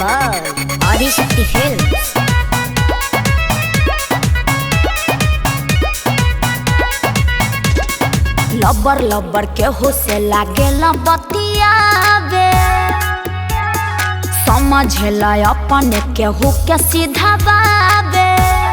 by Adishakti Films. लबर लबर के हो से लागे बतियावे समझेला अपने के हो के सीधा बाबे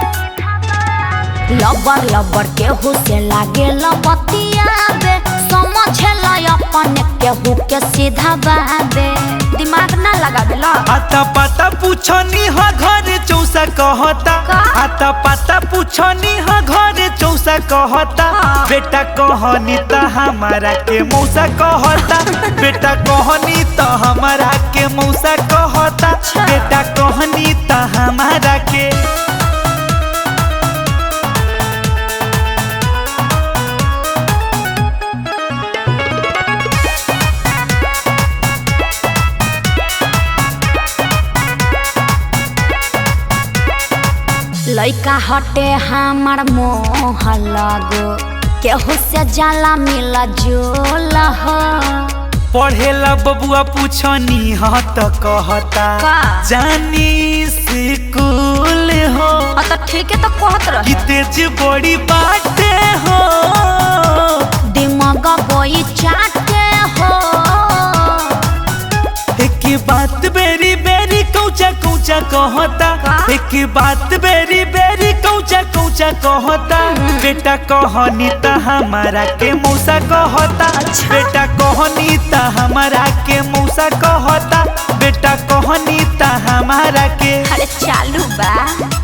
लबर लबर के हो से लागे बतियावे समझेला अपने के हो के सीधा बाबे दिमाग ना लगावे ला आता पाता पूछनी हा घरे चौसा कहता का? आता पाता पूछनी हा घरे चौसा कहता हाँ। बेटा कहनी त हमारा के मौसा कहता बेटा कहनी त हमारा के मौसा कहता अच्छा। बेटा कहनी त हमारा के लइका हटे हमार मोह लगो केहू से जाला मिला जोल हो पढ़ेला बबुआ पूछनी हा त कहता का? जानी स्कूल हो हाँ तो ठीक है तो कहत कि रहे तेज बड़ी बाटे हो दिमाग बोई चाटे हो एक बात बेरी बेरी कौचा कौचा कहता का? एक बात बेरी बेरी कौचा कौचा कहता बेटा कहनी त हमारा के मौसा कहता अच्छा। बेटा कहनी त हमारा के मौसा कहता बेटा कहनी त हमारा के अरे चालू बा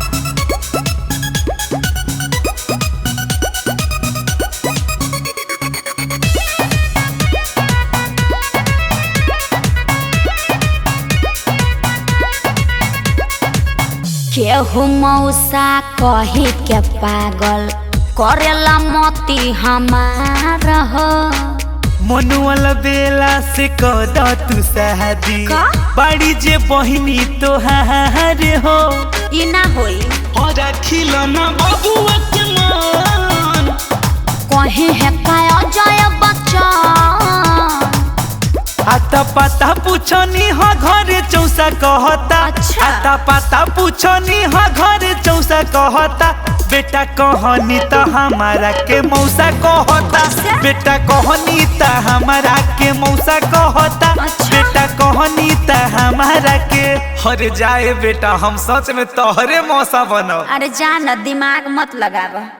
केहू मौसा कही के पागल करेला मोती हमार हो मनुअल बेला से कद तू शादी का? बाड़ी जे बहिनी तोहार हो ई ना होई और खिलौना बबुआ के मन कहीं है काय अजय बच्चन आता पाता पूछनी हा घरे चौसा कहता अच्छा। आता पाता पूछनी हा घरे चौसा कहता बेटा कहनी त हमारा के मौसा कहता अच्छा। बेटा कहनी त हमारा के मौसा कहता अच्छा। बेटा कहनी त हमारा के हरे जाए बेटा हम सच में तोहरे मौसा बनब अरे जान दिमाग मत लगावा